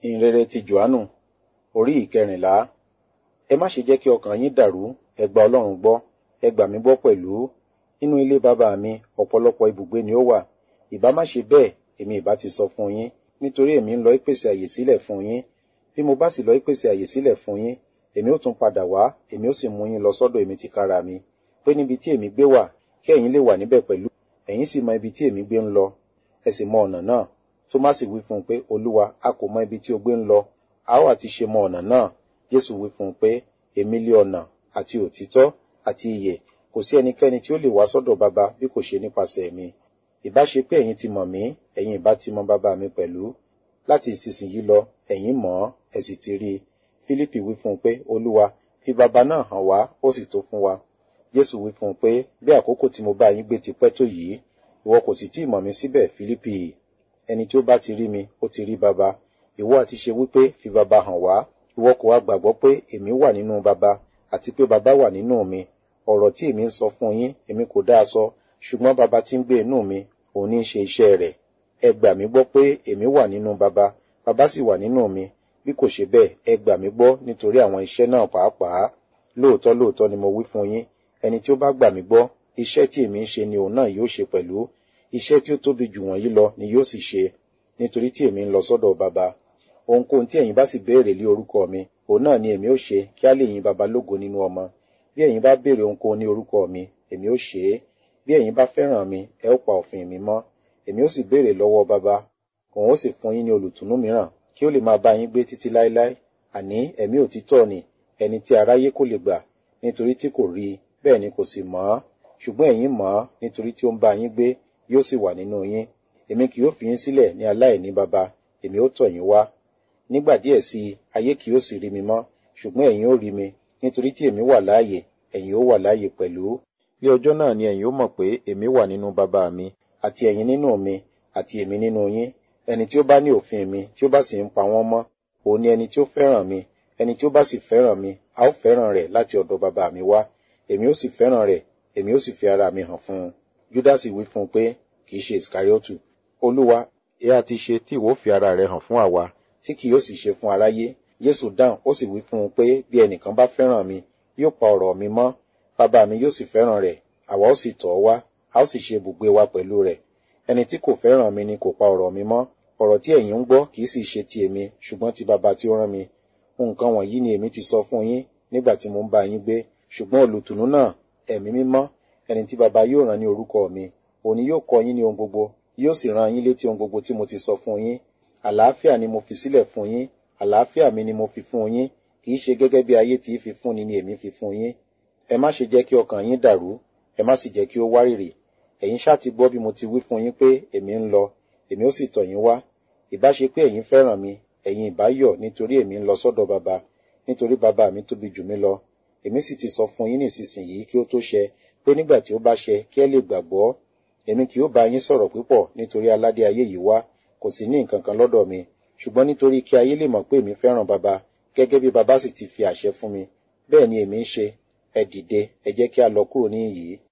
ìhìnrere ti johannu orí ìkẹrìnlá ẹ má ṣe jẹ́ kí ọkàn yín dàrú ẹ gba ọlọ́run gbọ́ ẹ gbà mí gbọ́ pẹ̀lú nínú ilé bàbá mi ọ̀pọ̀lọpọ̀ ibùgbé ni ó wà ìbá má ṣe bẹ́ẹ̀ èmi ìbá ti sọ fún yín nítorí èmi ń lọ ìpèsè àyè sílẹ̀ fún yín bí mo bá sì lọ ìpèsè àyè sílẹ̀ fún yín èmi ó tún padà wá èmi ó sì mú yín lọ sọ́dọ̀ èmi tìkára mi pé níbi tí èmi gbé wà kí ẹ̀yin lè wà níbẹ̀ pẹ̀lú ẹ̀yin sì mọ ibi tí èmi gbé ń lọ ẹ sì mọ ọ̀nà náà Tómásì wí fún un pé olúwa a kò mọ ibi tí o gbé ń lọ a ó àti ṣe mọ ọ̀nà náà Jésù wí fún un pé èmi lé ọ̀nà àti òtítọ́ àti ìyè kò sí ẹnikẹ́ni tí ó lè wá sọ́dọ̀ bàbá bí kò ṣe nípasẹ̀ mi ìbá ṣe pé ẹ̀yin ti mọ̀ mí ẹ̀yin ìbá ti mọ bàbá mi pẹ̀lú láti ìsinsìnyí lọ ẹ̀yin mọ̀ ọ́ ẹ sì ti rí i Fílípì wí fún un pé olúwa fi bàbá náà hàn wá ó sì tó fún wa Jésù wí fún un pé bí àkókò tí mo bá yín gbé ti pẹ́ tó yìí ìwọ kò sì tí ì mọ̀ mí síbẹ̀ Fílípì ẹni tí ó bá ti rí mi ó ti rí bàbá ìwọ àti ṣe wípé fi bàbá hàn wá ìwọ kò wá gbàgbọ́ pé èmi wà nínú bàbá àti pé bàbá wà nínú mi ọ̀rọ̀ tí èmi ń sọ fún yín èmi kò dáa sọ ṣùgbọ́n bàbá tí ń gbé inú mi òun ní í ṣe iṣẹ́ rẹ̀ ẹ gbà mí gbọ́ pé èmi wà nínú bàbá bàbá sì wà nínú mi bí kò ṣe bẹ́ẹ̀ ẹ gbà mí gbọ́ nítorí àwọn iṣẹ́ náà pàápàá lóòótọ́ lóòótọ́ ni mo wí fún yín ẹni tí ó bá gbà mí gbọ́ iṣẹ́ tí èmi ń ṣe ni òun náà yóò ṣe pẹ̀lú iṣẹ́ tí ó tóbi jù wọ̀nyí lọ ni yóò sì ṣe nítorí tí èmi ń lọ sọ́dọ̀ bàbá ohunkóhun tí ẹ̀yin bá sì béèrè lé orúkọ mi òun náà ni èmi ó ṣe kí á lè yin bàbá lógo nínú ọmọ bí ẹ̀yin bá béèrè ohunkóhun ní orúkọ mi èmi ó ṣe é bí ẹ̀yin bá fẹ́ràn mi ẹ ó pa òfin mi mọ́ èmi ó sì béèrè lọ́wọ́ bàbá òun ó sì fún yín ní olùtùnú mìíràn kí ó lè máa bá yín gbé títí láéláé àní ẹ̀mí òtítọ́ ni ẹni tí aráyé kò lè gbà nítorí tí kò rí i bẹ́ẹ̀ ni kò sì mọ̀ ọ́ ṣùgbọ́n ẹ̀yin mọ̀ ọ́ nítorí tí ó ń bá yín gbé yóò sì wà nínú yín èmi kì yóò fi yín sílẹ̀ ní aláìní bàbá èmi ó tọ̀ yín wá nígbà díẹ̀ sí i ayé kì yóò sì rí mi mọ́ ṣùgbọ́n ẹ̀yin ó rí mi nítorí tí èmi wà láàyè ẹ̀yin ó wà láàyè pẹ̀lú bí ọjọ́ náà ni ẹ̀yin ó mọ̀ pé èmi wà nínú bàbá mi àti ẹ̀yin nínú mi àti èmi nínú yín ẹni tí ó bá ní òfin mi tí ó bá sì ń pa wọ́n mọ́ òun ni ẹni tí ó fẹ́ràn mi ẹni tí ó bá sì fẹ́ràn mi a ó fẹ́ràn rẹ̀ láti ọ̀dọ̀ bàbá mi wá èmi ó sì fẹ́ràn rẹ̀ èmi ó sì fi ara mi hàn fún un júdásì wí fún un pé kì í ṣe ìsìkáríọ́tù olúwa ẹ á ti ṣe tí ìwọ fi ara rẹ hàn fún àwa tí kì yóò sì ṣe fún aráyé jésù dáhùn ó sì wí fún un pé bí ẹnìkan bá fẹ́ràn mi yóò pa ọ̀rọ̀ mi mọ́ bàbá mi yóò sì fẹ́ràn rẹ̀ àwa ó sì tọ̀ ọ́ wá a ó sì ṣe ibùgbé wa pẹ̀lú rẹ̀ ẹni tí kò fẹ́ràn mi ni kò pa ọ̀rọ̀ mi mọ́ ọ̀rọ̀ tí ẹ̀yin ń gbọ́ kì í sì ṣe ti èmi ṣùgbọ́n ti bàbá tí ó rán mi nǹkan wọ̀nyí ni èmi ti sọ fún yín nígbà tí mo ń bá yín gbé ṣùgbọ́n olùtùnú náà ẹ̀mí mímọ́ ẹni tí bàbá yóò rán ní orúkọ mi òní yóò kọ́ yín ní ohun gbogbo yóò sì rán yín létí ohun gbogbo tí mo ti sọ fún yín àlàáfíà ni mo fi sílẹ̀ fún yín àlàáfíà mi ni mo fi fún yín kì í ṣe gẹ́gẹ́ bí ayé tí í fi fúnni ni èmi fi fún yín ẹ má ṣe jẹ́ kí ọkàn yín dàrú ẹ má sì jẹ́ kí ó wárìrì ẹ̀yin ṣáà ti gbọ́ bí mo ti wí fún yín pé èmi ń lọ èmi ó sì tọ̀ yín wá ìbá ṣe pé ẹ̀yin fẹ́ràn mi ẹ̀yin ìbá yọ̀ nítorí èmi ń lọ sọ́dọ̀ bàbá nítorí bàbá mi tóbi jù mí lọ èmi sì ti sọ fún yín nísinsìnyí kí ó tó ṣẹ pé nígbà tí ó bá ṣẹ kí ẹ lè gbàgbọ́ èmi kì yóò bá yín sọ̀rọ̀ púpọ̀ nítorí aládé ayé yìí wá kò sì ní nǹkan kan lọ́dọ̀ mi ṣùgbọ́n nítorí kí ayé lè mọ̀ pé èmi fẹ́ràn bàbá gẹ́gẹ́ bí bàbá sì ti fi àṣẹ fún mi bẹ́ẹ̀ ni èmi ń ṣe ẹ dìde ẹ jẹ́ kí a lọ kúrò níhìn yìí